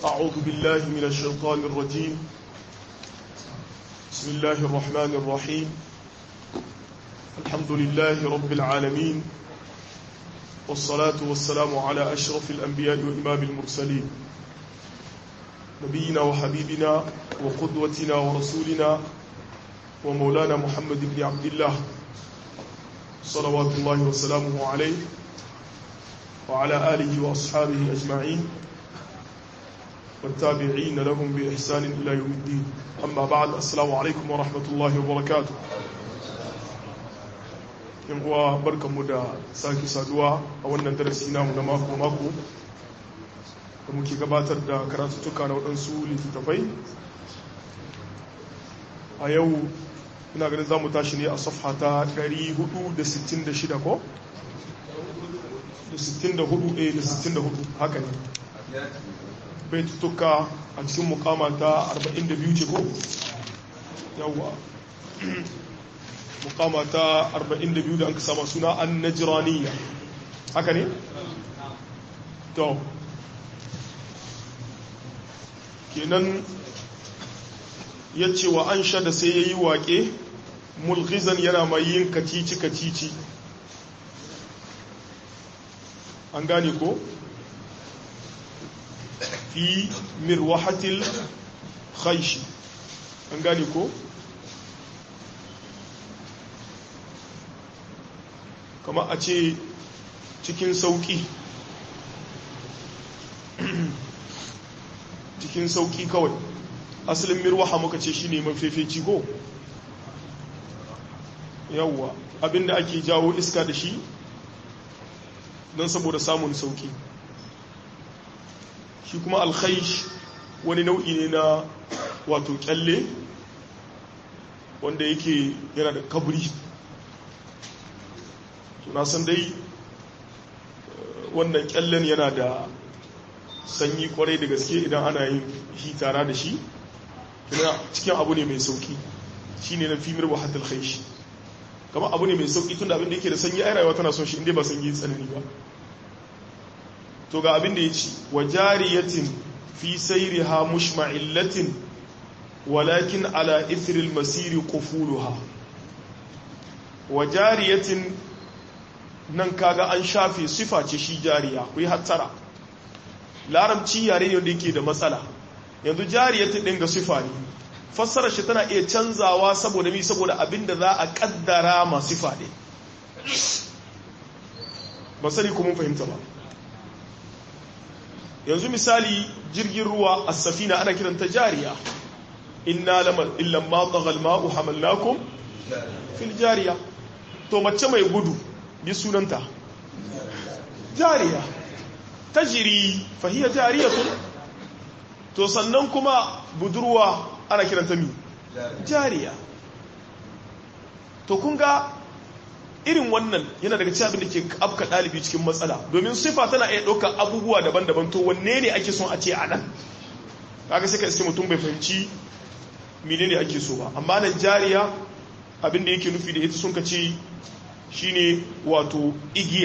أعوذ بالله من الشيطان الرجيم بسم الله الرحمن الرحيم الحمد لله رب العالمين والصلاة والسلام على أشرف الأنبياء وإمام المرسلين نبينا وحبيبنا وقدوتنا ورسولنا ومولانا محمد بن عبد الله صلوات الله وسلامه عليه وعلى آله وأصحابه أجمعين والتابعين لهم بإحسان إلى يوم الدين أما بعد السلام عليكم ورحمة الله وبركاته uwa barkanmu da sake saduwa a wannan darasi namu na mako-mako da muke gabatar da karatuttuka na waɗansu littattafai a yau ina ganin za mu tashi ne a safha ta 466 ko? da 64 eh da 64 haka ne baitutuka a cikin mukama ta 42 ce ko? yawwa mukama ta 42 da an sama suna an najiraniya haka ne? to kenan ya ce wa an sha da sai ya yi waƙe mulkizan yana mai yin kacici-kacici an gane ko? fi mirwahatil khaishi an gane ko? kama a ce cikin sauki cikin sauki kawai asalin mirwaha muka ce shine mafefeci ko yawwa abinda ake jawo iska da shi don saboda samun sauki shi kuma alkhaish wani nau'i ne na wato kyalle wanda yake yana da kabri na san dai wannan kyallen yana da sanyi kwarai da gaske idan ana yin hitara da shi cikin abu ne mai sauki shi ne na fimir wahatul khaishi kama abu ne mai sauki tun da abin da yake da sanyi ai rayuwa tana son shi inda ba sanyi tsanani ba to ga abin da ya ci wa jariyatin fi sayriha mushma'illatin walakin ala ithril masiri qufuluha wa jariyatin nan kaga an shafe sifa ce shi jariya ku yi hattara larabci yare ne da yake da matsala yanzu jariyatu ɗin ga sifa ne fassara shi tana iya canzawa saboda mi saboda abin da za a kaddara ma sifa ne ba sani kuma fahimta ba yanzu misali jirgin ruwa a safina ana kiranta jariya inna illan ma tsagal ma'u hamalnakum fil jariya to mace mai gudu bi sunanta jariya tajiri fahiyar jariyatun to sannan kuma budurwa ana kiranta mi jariya to kun ga irin wannan yana daga cikin abin da ke afka ɗalibi cikin matsala domin sifa tana iya ɗaukar abubuwa daban-daban to wanne ne ake son a ce a nan kaga sai ka iske mutum bai fahimci mene ne ake so ba amma nan jariya abin da yake nufi da ita sun ka ce shine wato igiya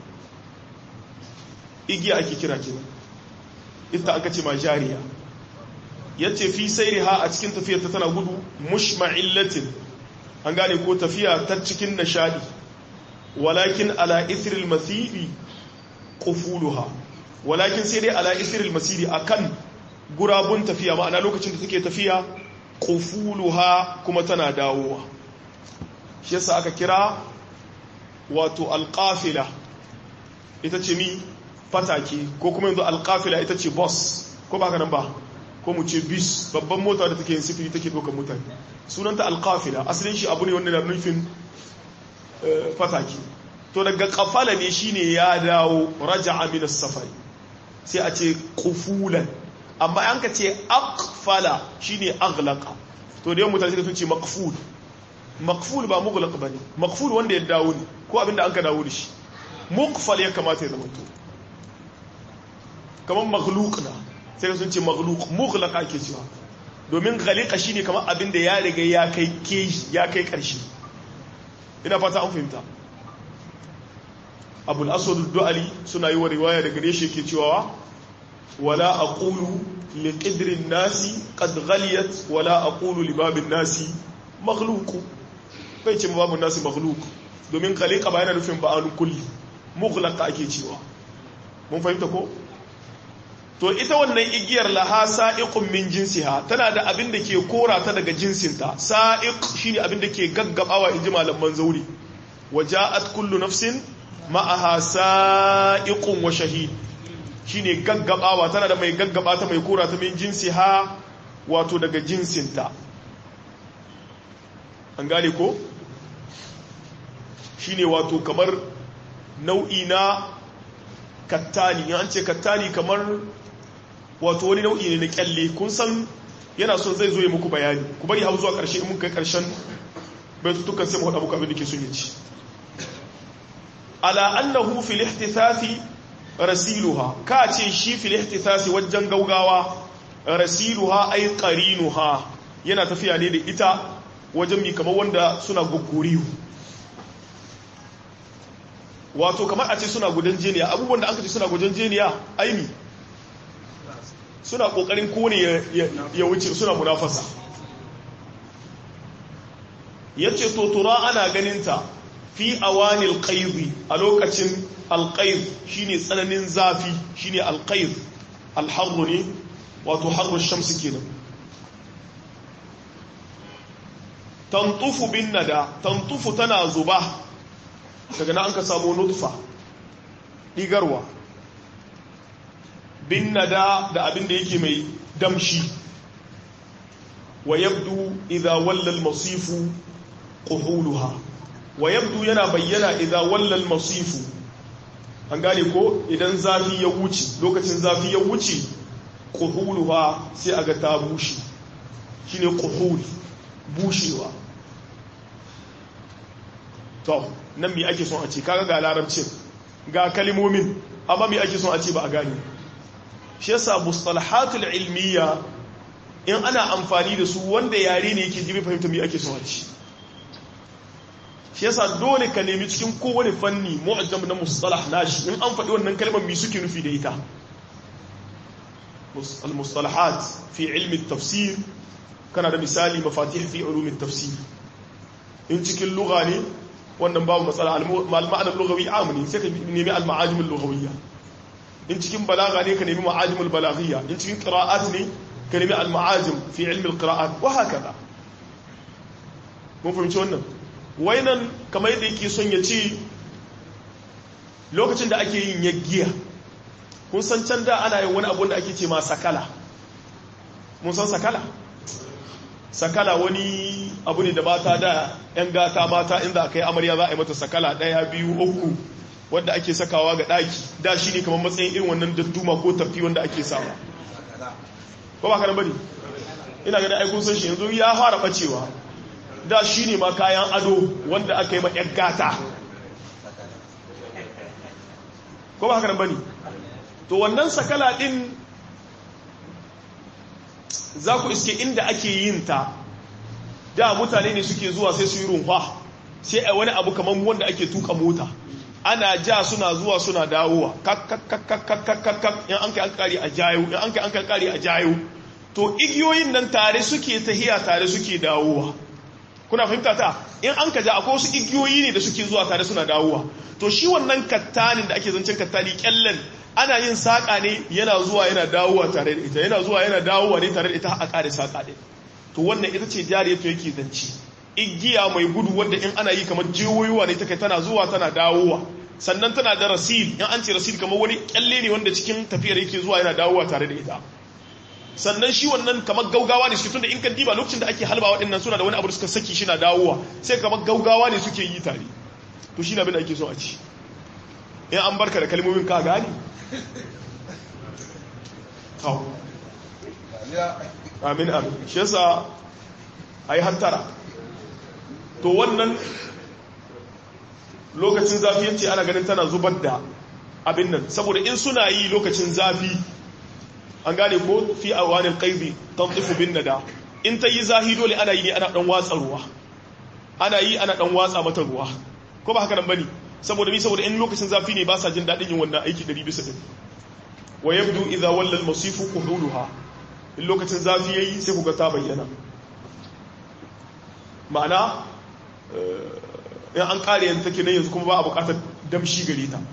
igiya ake kira kenan ita aka ce ma jariya yace fi sayriha a cikin tafiyar ta tana gudu mushma'illatin an gane ko tafiya ta cikin nishadi walakin ala ithril masiri qufuluha walakin sai dai ala ithril masiri akan gurabun tafiya ma'ana lokacin da take tafiya qufuluha kuma tana dawowa shi yasa aka kira wato alƙafila ita ce mi fatake ko kuma yanzu alƙafila ita ce bus ko ba nan ba ko mu ce bis babban mota da take yin sifiri take ɗaukar mutane sunanta alƙafila asalin shi abu ne wanda na nufin fatake to daga kafala ne shine ya dawo raja aminas safari sai a ce kufulan amma an ka ce akfala shine aglaqa to da yawan mutane suka sun ce makful makful ba mughlaq bane makful wanda ya dawo ne ko abinda an ka dawo da shi muqfal ya kamata ya zama to kamar maghluk na sai sun ce maghluk mughlaq ake cewa domin ghaliqa shine kamar abinda ya riga ya kai keji ya kai karshe ina fata an fahimta abul aswad du'ali suna yi wa riwaya daga gare shi ke cewa wala aqulu li qidrin nasi qad ghaliyat wala aqulu li babin nasi makhluq bai ce babun nasi makhluq domin khaliqa ba yana nufin ba'alun kulli mughlaqa ake cewa mun fahimta ko to ita wannan igiyar laha sa'iqun min jinsiha tana da abin da ke kora ta daga jinsinta sa'iq shine abin da ke gaggabawa inji malaman zauri waja'at kullu nafsin ma'aha sa'iqun wa shahid shine gaggabawa tana da mai gaggaba ta mai kora ta min jinsiha wato daga jinsinta an gane ko shine wato kamar nau'i na kattani an ce kattani kamar wato wani nau'i ne na kyalle kun san yana son zai zo ya muku bayani ku bari hau zuwa ƙarshe in muka ƙarshen baitutukan sai mu haɗa muku abin da ke sun yaci ala annahu fil ihtithafi rasiluha ka ce shi fil ihtithafi wajen gaugawa rasiluha ay qarinuha yana tafiya ne da ita wajen mi kamar wanda suna guguriyu wato kamar a ce suna gudan jeniya abubuwan da aka ce suna gudan jeniya aini suna kokarin kone ya wuce suna munafasa ya ce totura ana ganinta fi awanil qaizi a lokacin alqaiz shine tsananin zafi shine alqaiz alharru ne wato harru shamsi kenan tantufu bin nada tantufu tana zuba daga na an ka samu nutfa digarwa bin nada da abin da yake mai damshi wa yabdu idha walla al-masifu quhuluha wa yabdu yana bayyana idha walla al-masifu an gane ko idan zafi ya wuce lokacin zafi ya wuce quhuluha sai aga ta bushe shine quhul bushewa to nan me ake son a ce kaga ga larabcin ga kalimomin amma me ake son a ce ba a gane shi yasa mustalahatul ilmiya in ana amfani da su wanda yare ne yake jibi fahimta me ake son a ce shi yasa dole ka nemi cikin kowane fanni mu'azzam na mustalah nashi in an faɗi wannan kalmar me suke nufi da ita المصطلحات في علم التفسير kana da misali mafatih fi ulumin tafsir in cikin lugha ne wannan babu matsala al-ma'anar lughawi amuni sai ka nemi al-ma'ajim al-lughawiyya in cikin balaga ne ka nemi ma'ajim al-balaghiyya in cikin qira'at ne ka nemi al-ma'ajim fi ilmi al-qira'at wa hakaza mun fahimci wannan wainan kamar yadda yake son ya ce lokacin da ake yin yaggiya kun san can da ana yin wani abu da ake ce ma sakala mun san sakala sakala wani abu ne da mata da 'yan gata mata inda aka yi amarya za a yi mata sakala ɗaya biyu uku wanda ake sakawa ga ɗaki da shi ne kamar matsayin irin wannan dadduma ko tafi wanda ake sawa ba ba kanan bane ina ganin aikun san shi yanzu ya fara bacewa da shi ne ma kayan ado wanda aka yi ma 'yan gata ko ba kanan bane to wannan sakala ɗin za ku iske inda ake yin ta da mutane ne suke zuwa sai su yi rumfa sai a wani abu kamar wanda ake tuka mota ana ja suna zuwa suna dawowa kakkakakakakakak in an kai an kari a jayo in an kai an kari a jayo to igiyoyin nan tare suke tahiya tare suke dawowa kuna fahimta ta in an ka ja akwai wasu igiyoyi ne da suke zuwa tare suna dawowa to shi wannan kattanin da ake zancen kattani kyallen ana yin saƙa ne yana zuwa yana dawowa tare da ita yana zuwa yana dawowa ne tare da ita a ƙare saƙa ɗin to wannan ita ce jariya to yake zanci igiya mai gudu wadda in ana yi kamar jiwoyiwa ne ta kai tana zuwa tana dawowa sannan tana da rasil in an ce rasil kamar wani kyalle ne wanda cikin tafiyar yake zuwa yana dawowa tare da ita sannan shi wannan kamar gaugawa ne suke tunda in kan diba lokacin da ake halba waɗannan suna da wani abu da suka saki shi na dawowa sai kamar gaugawa ne suke yi tare to shi na abin da ake so a ci in an barka da kalmomin ka gane kawo amin amin shi yasa a yi hantara to wannan lokacin zafi yace ana ganin tana zubar da abin nan saboda in suna yi lokacin zafi an gane ko fi awanil qaibi tantifu bin nada in ta yi zahi dole ana yi ne ana dan watsa ruwa ana yi ana dan watsa mata ruwa ko ba haka nan bane saboda mi saboda in lokacin zafi ne ba sa jin dadin yin wannan aiki 100 bisa 100 wa yabdu idza walla al-masifu quhuluha in lokacin zafi yayi sai kuga ta bayyana ma'ana in an kare yanzu take nan yanzu kuma ba a bukatar damshi gare ta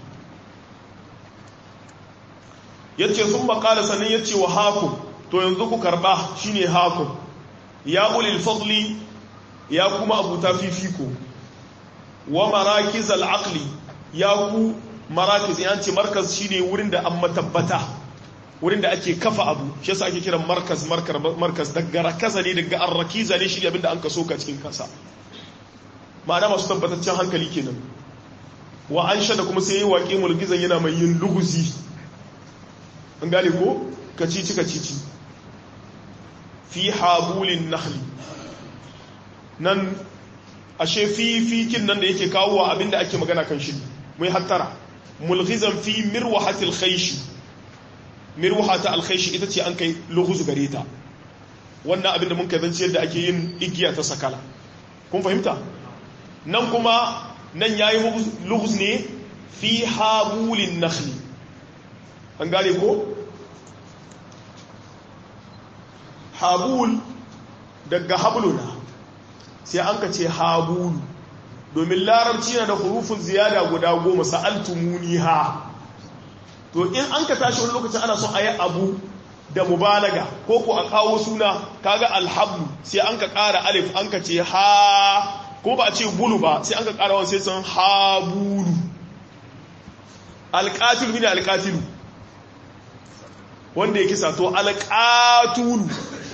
yace sun makala sannan yace wa hakum to yanzu ku karba shine hakum ya ulil fadli ya kuma abuta fifiko wa marakiz al-aqli ya ku marakiz yan ce markaz shine wurin da an matabbata wurin da ake kafa abu shi yasa ake kiran markaz markar markaz daga rakaza ne daga arrakiza ne shi abinda an kaso ka cikin kasa ma'ana masu tabbataccen hankali kenan wa an da kuma sai yi waƙe mulgizan yana mai yin luguzi an gane ko kacici kacici fi habulin nahli nan ashe fi fikin nan da yake kawo wa abinda ake magana kan shi mai hattara mulghizan fi mirwahatil khayshi mirwahata alkhayshi ita ce an kai lughuz gare ta wannan abinda mun kai zance yadda ake yin igiya ta sakala kun fahimta nan kuma nan yayi lughuz ne fi habulin nakhli an gane ko habul daga habluna sai an ka ce habulu domin larabci na da hurufin ziyada guda goma sa'altumuni ha to in an ka tashi wani lokacin ana son a yi abu da mubalaga ko ko a kawo suna kaga alhablu sai an ka ƙara alif an ka ce ha ko ba a ce bulu ba sai an ka ƙara wani sai sun habulu alƙatilu ne alƙatilu wanda ya kisa to alƙatulu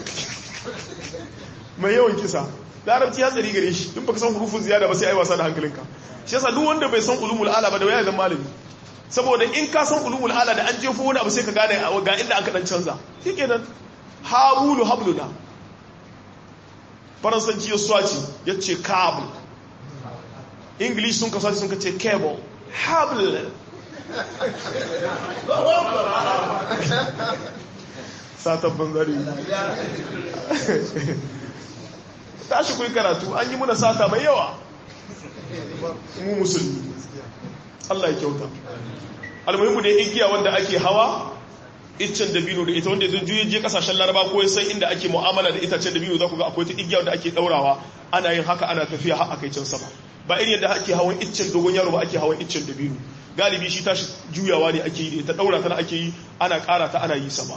mai yawan kisa larabci ya tsari gare shi in baka san hurufin ziyada ba sai ai wasa da hankalinka shi yasa duk wanda bai san ulumul ala ba da waya zan malami saboda in ka san ulumul ala da an jefo wani abu sai ka gane ga inda aka dan canza shikenan habulu habluna faransanci ya swaci ya ce cable english sun ka sun ka ce cable hable satan banzari tashi kuyi karatu an yi muna sata mai yawa mu musulmi Allah ya kyauta almuhimu da igiya wanda ake hawa iccen dabino da ita wanda ya juye je kasashen laraba ko sai inda ake mu'amala da itacen dabino za ku ga akwai ta igiya wanda ake daurawa ana yin haka ana tafiya har akai can sama ba irin yadda ake hawan iccen dogon yaro ba ake hawan iccen dabino galibi shi tashi juyawa ne ake yi da ta daura ta ake yi ana kara ta ana yi sama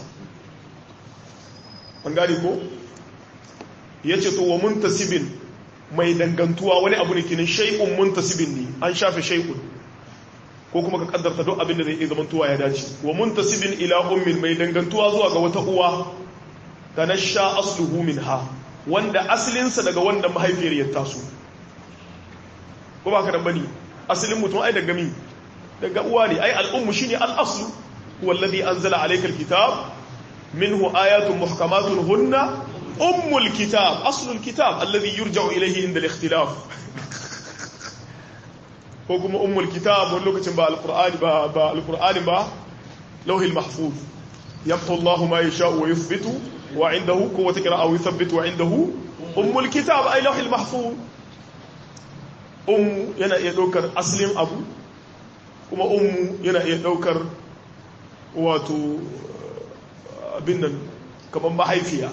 an gane ko ya ce to wa muntasibin mai dangantuwa wani abu ne kinin shay'un muntasibin ne an shafe shay'un ko kuma ka kaddarta duk abin da zai iya zamantuwa ya dace wa muntasibin ila ummin mai dangantuwa zuwa ga wata uwa tanasha asluhu minha wanda asalinsa daga wanda mahaifiyar ya taso ko ba ka dan bane asalin mutum ai daga mi daga uwa ne ai al'ummu shine al-aslu huwa alladhi anzala alayka al-kitab minhu ayatun muhkamatun hunna ummul kitab aslul kitab alladhi yurja'u ilayhi inda al-ikhtilaf ko kuma ummul kitab wani lokacin ba alqur'ani ba ba alqur'ani ba lawhil mahfuz yamhu Allahu ma yasha'u wa yuthbitu wa indahu quwwatu qira'a wa yuthabbitu wa indahu ummul kitab ay lawhil mahfuz ummu yana iya daukar aslin abu kuma ummu yana iya daukar wato abin nan kamar mahaifiya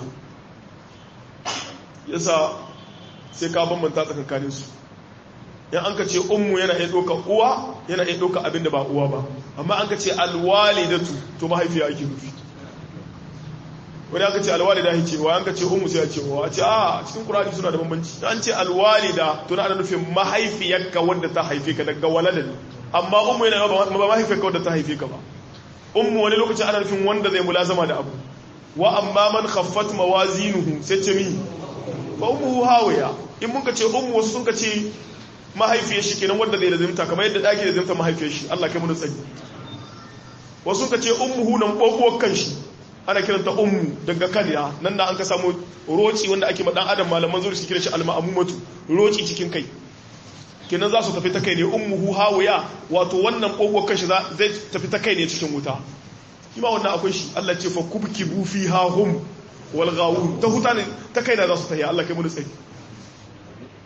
yasa sai ka bambanta tsakankanin su yan an ka ce ummu yana iya ɗauka uwa yana iya ɗauka abin da ba uwa ba amma an ka ce alwalidatu to mahaifiya ake nufi wani aka ce alwalida ya ce wa an ka ce ummu sai ya ce wa a ce a cikin kurani suna da bambanci an ce alwalida to na ana nufin mahaifiyarka wanda ta haife ka daga walada ne amma ummu yana ba mahaifiyarka wanda ta haife ka ba ummu wani lokacin ana nufin wanda zai mulazama da abu wa amma man khaffat mawazinuhu sai ce mi fa ummuhu hawiya in mun ka ce ummu wasu sun ka ce mahaifiyar shi kenan wanda zai lazimta kamar yadda daki da zimta mahaifiyar shi Allah kai mu tsari wasu sun ka ce ummuhu nan bobuwar kan shi ana kiranta ummu daga kariya nan na an ka samu roci wanda ake ma dan adam malaman zuri su kira shi alma'amumatu roci cikin kai kenan za su tafi ta kai ne ummuhu hawiya wato wannan bobuwar kan shi zai tafi ta kai ne cikin wuta ima wannan akwai shi Allah ce fa kubkibu fiha hum wal ghawun ta huta ne ta kai na za su tafi Allah kai mu tsari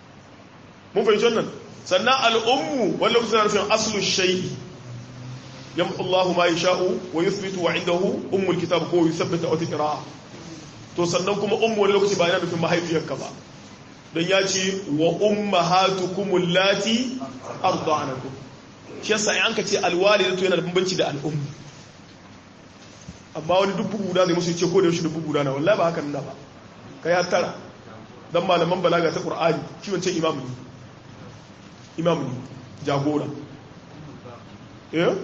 mun fahimci wannan sannan al'ummu wani lokacin na nufin aslu shai'i yamhu Allahu ma yasha'u wa yuthbitu wa indahu ummul kitab ko yuthabbita wa tiqra'a to sannan kuma ummu wani lokaci ba yana nufin mahaifiyarka ba don ya ce wa ummahatukum allati arda'anakum shi yasa in ka ce alwalidatu yana da bambanci da al'ummu amma wani dubu guda ne musu ce ko da yaushe dubu guda na wallahi ba haka nuna ba kai har tara dan malaman balaga ta qur'ani shi wancan imam ne imam ne jagora eh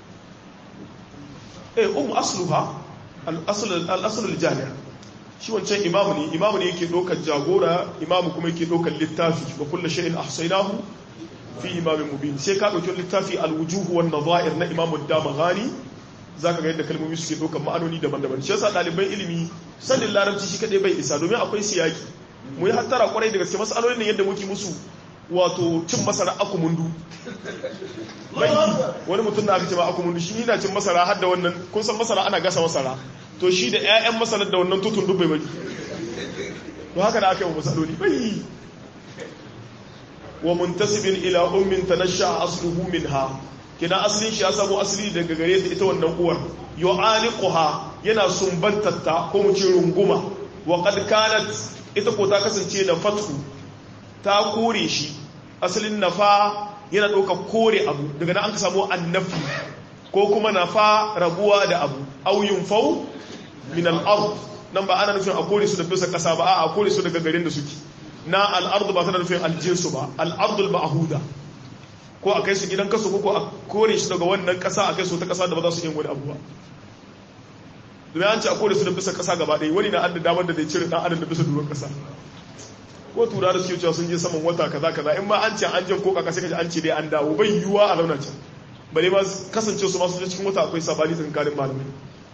eh um asluha al-asl al-asl al-jami' shi wancan imam ne imam ne yake dokar jagora imam kuma yake dokar littafi wa kullu shay'in ahsaynahu fi imamin mubin sai ka dauki littafi al-wujuh wan nadha'ir na imam ad-damaghani zaka ga yadda kalmomi suke dokar ma'anoni daban-daban shi yasa daliban ilimi sanin larabci shi kadai bai isa domin akwai siyaki mu yi hattara kwarai da gaske masalolin ne yadda muke musu wato cin masara akumundu bai wani mutum na aka ce ma akumundu shi na cin masara har da wannan kun san masara ana gasa masara to shi da 'ya'yan masarar da wannan tutun duk bai bari to haka da aka yi wa masaloli bai wa muntasibin ila ummin tanasha asluhu minha kina asalin shi ya samu asali daga gare ta ita wannan uwar yu'aliquha yana sumbantatta ko mu ce runguma wa qad kanat ita ko ta kasance na fathu ta kore shi asalin nafa yana ɗauka kore abu daga nan an ka samu annafi ko kuma nafa rabuwa da abu auyun fau min al'ard nan ba ana nufin a kore su da bisa ƙasa ba a kore su daga garin da suke na al'ard ba tana nufin aljinsu ba al'ardul ma'ahuda ko a kai su gidan kasu ko a kore shi daga wannan ƙasa a kai su ta ƙasa da ba za su yin wani abu ba domin an ce a kore su da bisa ƙasa gaba ɗaya wani na an da damar da zai cire ɗan adam da bisa duron ƙasa ko tura da suke cewa sun je saman wata kaza kaza in ma an ce an je ko kaka sai kaji an ce dai an dawo bai yiwuwa a launa can bare ma kasance su masu cikin wata akwai sabani tsakanin malamai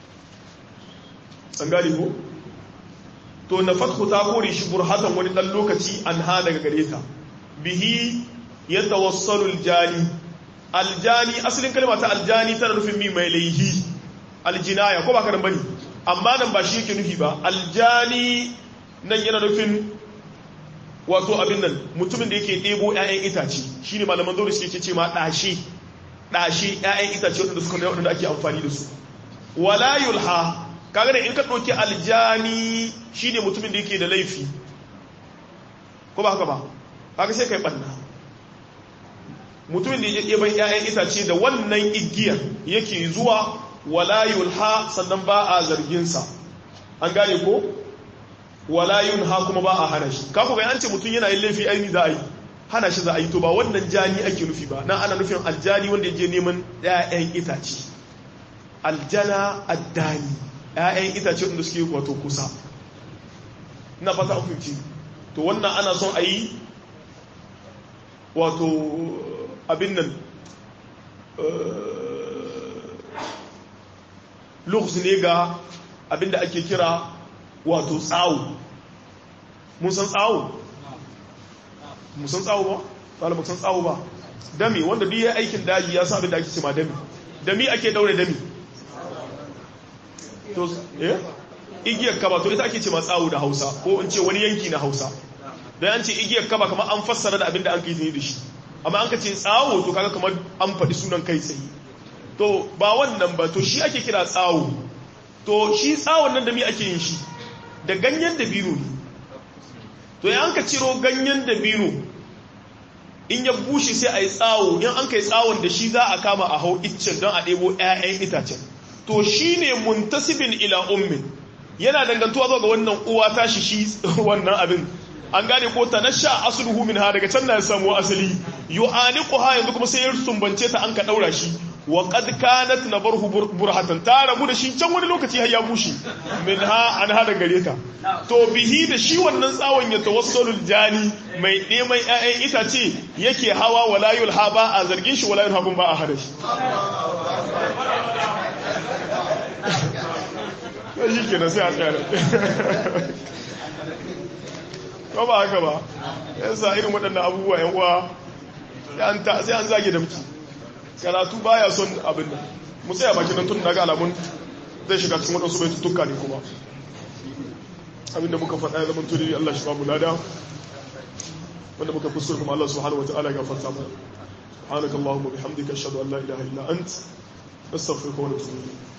an gane ko to na fathu ta kore shi burhatan wani dan lokaci an ha daga gare ta bihi yatawassalu aljani aljani asalin kalma ta aljani tana nufin mi mai laihi aljinaya ko ba ka bane amma nan ba shi yake nufi ba aljani nan yana nufin wato abin nan mutumin da yake ɗebo 'ya'yan itace shi ne malaman zaune suke ce ma ɗashe ɗashe 'ya'yan itace waɗanda suka da waɗanda ake amfani da su wala yulha kaga da in ka ɗauki aljani shi ne mutumin da yake da laifi ko ba haka ba haka sai kai ɓanna mutumin da yake ban 'ya'yan itace da wannan igiyar yake zuwa wala yulha sannan ba a zarginsa an gane ko wala yunha kuma ba a hana shi kaku ga an ce mutum yana yin laifi aini za a yi hana shi za a yi to ba wannan jani ake nufi ba nan ana nufin aljani wanda je neman ƴaƴan itace aljana addani ƴaƴan itace wanda suke wato kusa ina fata an fahimci to wannan ana son a yi wato abin nan lughs ne ga abin da ake kira wato tsawo mun san tsawo mun san tsawo ba tsala mun san tsawo ba dami wanda duk ya aikin daji ya sa abin da ake cima dami dami ake daure dami to eh igiyar kaba to ita ake cima tsawo da Hausa ko in ce wani yanki na Hausa dan an ce igiyar kaba kamar an fassara da abin da an kai da shi amma an ka ce tsawo to kaga kamar an faɗi sunan kai tsaye to ba wannan ba to shi ake kira tsawo to shi tsawon nan da mi ake yin shi da ganyen dabino ne to ya an ka ciro ganyen dabino in ya bushe sai a yi tsawo in an ka yi tsawon da shi za a kama a hau iccen don a ɗebo 'ya'yan itacen to shi ne muntasibin ila ummin yana dangantuwa zuwa ga wannan uwa ta shi shi wannan abin an gane ko ta nasha asluhu min ha daga can na samu asali yu'aniqu ha yanzu kuma sai ya sumbance ta an ka daura shi wa qad kanat nabarhu burhatan ta rabu da shi can wani lokaci har ya bushe min ha an hada gare ta to bihi da shi wannan tsawon ya tawassalul jani mai neman ƴaƴan itace yake hawa wala yulha ba a zargin shi wala yulha ba a hada shi shi kenan sai a tsaya ko ba haka ba yansa irin waɗannan abubuwa yan uwa sai an zage da muke karatu baya son abin da mu tsaya baki nan tun daga alamun zai shiga cikin waɗansu bai tuttuka ne kuma abin da muka faɗa ya zama tuni Allah shi ba mu lada wanda muka kuskure kuma Allah subhanahu wataala ya gafarta mu subhanakallahumma bihamdika ashhadu an la ilaha illa ant astaghfiruka wa atubu ilayk